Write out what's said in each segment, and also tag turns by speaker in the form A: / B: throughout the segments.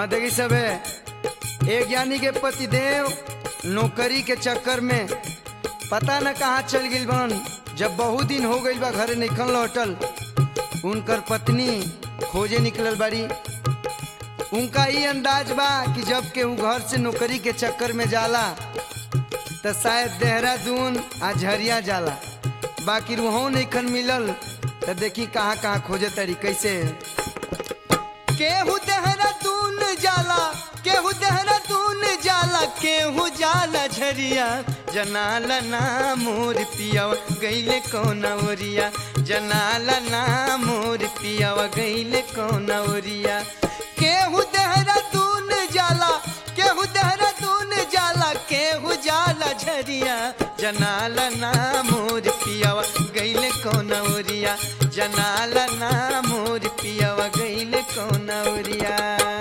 A: हाँ देखी सबे एक ज्ञानी के पतिदेव नौकरी के चक्कर में पता न कहाँ चल गई बन जब बहुत दिन हो गई बा घरे निकल लौटल उनकर पत्नी खोजे निकलल बाड़ी उनका ये अंदाज बा कि जब के ऊ घर से नौकरी के चक्कर में जाला तो शायद देहरादून आ झरिया जाला बाकी वहाँ नहीं मिलल तो देखी कहाँ कहाँ खोजे तरी कैसे केहू देहरादून जाला केहू देहरादून जाला केहू जाला झरिया जनाला ना मोर पियावा गईले कौन ओरिया जनाला ना मोर पियावा गईले कौन ओरिया केहू देहरादून जाला केहू देहरादून जाला केहू जाला झरिया जनाला ना मोर पियावा गईले कौन ओरिया जनाला ना मोर पियावा गईले कौन ओरिया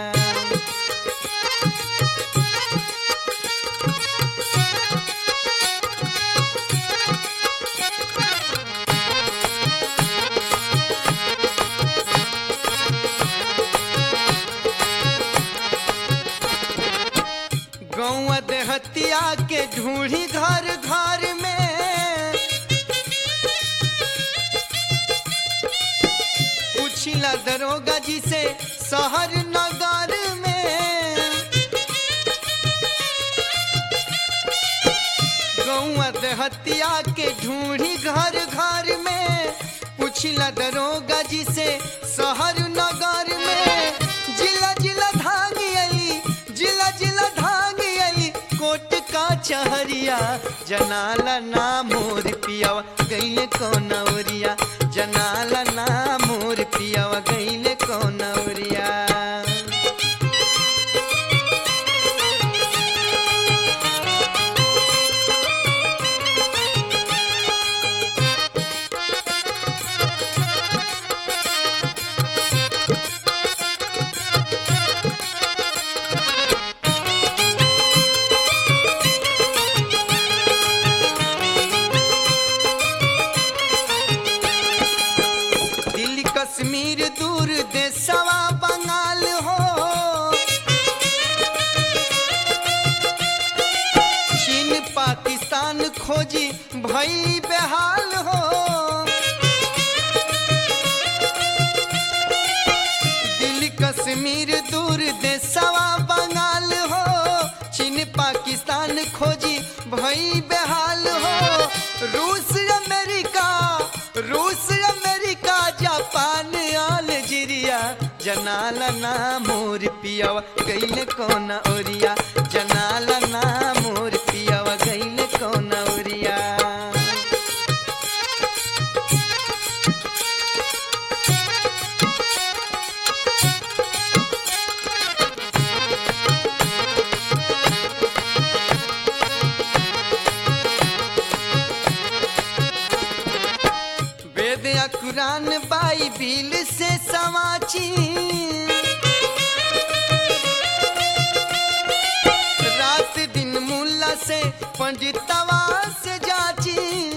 A: गौआ देहतिया के ढूढ़ी घर घर में पूछिला दरोगा जी से शहर नगर में गौआ देहतिया के ढूढ़ी घर घर में पूछिला दरोगा जी से शहर नगर में जिला जिला धांगी अली जिला जिला धांगी अली कोट का चहरिया जनाला ना मोर पियावा गईले कौन ओरिया जनाला ना मोर पियावा गईले कौन ओरिया दिल्ली कश्मीर दूर देशवा बंगाल हो चीन पाकिस्तान खोजी भई बेहाल हो दिल्ली कश्मीर दूर देशवा बंगाल हो चीन पाकिस्तान खोजी भई बेहाल हो रूस अमेरिका रूस अमेरिका जापान अलजीरिया जनाला ना मोर पियावा गईले कौन ओरिया जनाला ना मोर पियावा गईले कौन ओरिया वेद या कुरान बाइबिल से समाची रात दिन मुल्ला से पंडितवा से जाची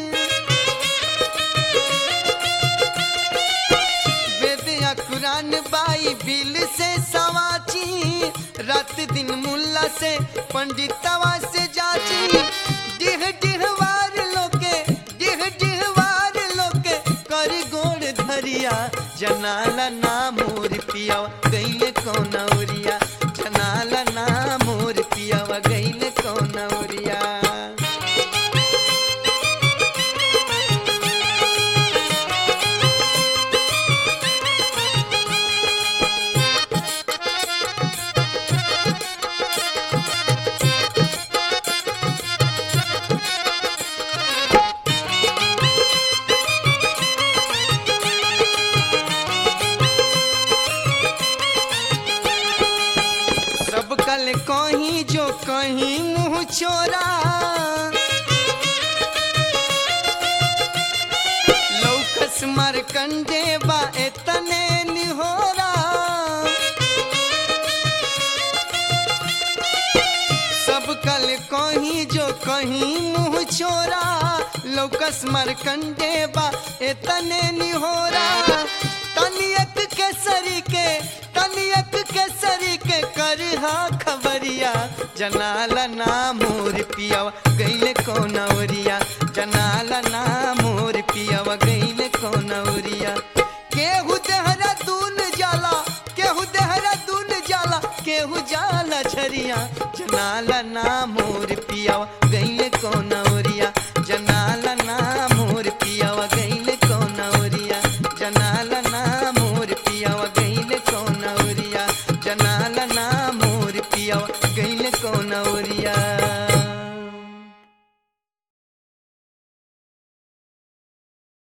A: वेद या कुरान बाइबिल से समाची रात दिन मुल्ला से पंडितवा से जाची डिह डिहवार लोके डिह डिहवार लोके कर गोड़ धरिया जनाला ना मोर पियावा गईले कौन ओरिया जनाला ना मोर पियावा गईले कौन ओरिया सब कल कहीं जो कहीं मुंह चोरा लौकस मर कंडे बा एतने निहोरा सब कल कहीं जो कहीं मुंह चोरा लौकस मर कंडे बा एतने निहोरा तनियक केसरी के तनियक केसरी दूसरी के करहा खबरिया जनाला ना मोर पियावा गईले कौन औरिया जनाला ना मोर पियावा गईले कौन औरिया केहू देहरा दून जाला केहू देहरा दून जाला केहू जाला झरिया जनाला ना मोर पियावा गईले कौन औरिया जनाला ना मोर पियावा गईले कौन औरिया जनाला ना मोर पियावा गईले कौन औरिया जनाला ना मोर पियावा गईले कौन औरिया